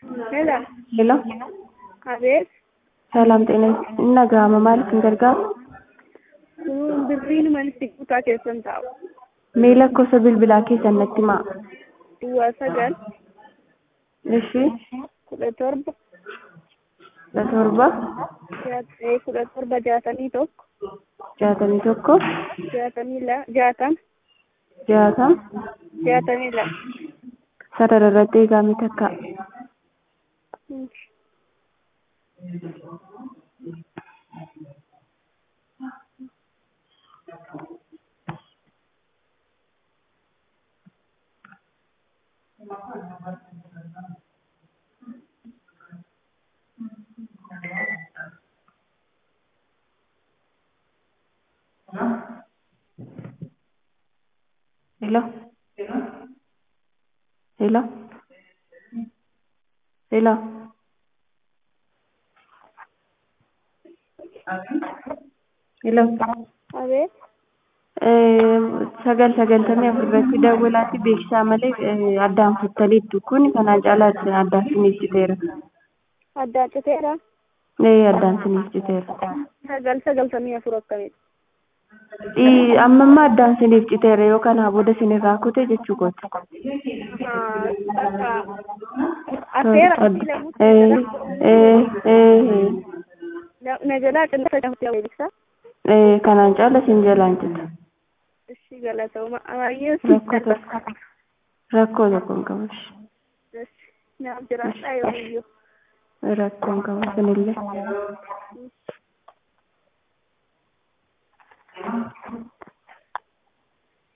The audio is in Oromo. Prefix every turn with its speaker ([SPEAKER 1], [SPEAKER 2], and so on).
[SPEAKER 1] ሄሎ
[SPEAKER 2] ሄሎ
[SPEAKER 1] አቤት
[SPEAKER 2] ሰላም ጤና innagahama maaliif hin gargaaru
[SPEAKER 1] kun birriin manitti kutaa keessan taa'u
[SPEAKER 2] mee lakkoofsa bilbilaa keessan natti himaa
[SPEAKER 1] duwwaa sagal
[SPEAKER 2] ishii
[SPEAKER 1] kudha torba
[SPEAKER 2] kudha torba
[SPEAKER 1] jaat- kudha torba jaatamii tokko
[SPEAKER 2] jaatamii tokko
[SPEAKER 1] jaatamii la jaatam
[SPEAKER 2] jaatam
[SPEAKER 1] jaatamii lama
[SPEAKER 2] sarara irratti eegame takka ሄሎ ሄሎ ሄሎ ሄሎ
[SPEAKER 1] abeet
[SPEAKER 2] sagal sagaltamii afur irratti dawwalaatti beeksisaa malee addaan futtaniittu kun kanaan caalaatti addaan siniif citeera.
[SPEAKER 1] addaan citeera
[SPEAKER 2] Ee addaan siniif citeera.
[SPEAKER 1] sagal sagaltamii afur akkamitti
[SPEAKER 2] Ii, amma amma addaan siniif citeera yoo kanaa booda sinirraa kute jechuu kooti.
[SPEAKER 1] affeera
[SPEAKER 2] Ee, ee, ee,
[SPEAKER 1] na jalaa qilleensa jahutti beeksisa
[SPEAKER 2] ee, kanaan caala sin jalaan cita.
[SPEAKER 1] እሺ ገለተውማ አማየን
[SPEAKER 2] Rakkoo tokko rakkoo tokko hin qabu.
[SPEAKER 1] እሺ ናም ጅራጣ ይወዩ
[SPEAKER 2] Rakkoo hin qabu sinillee.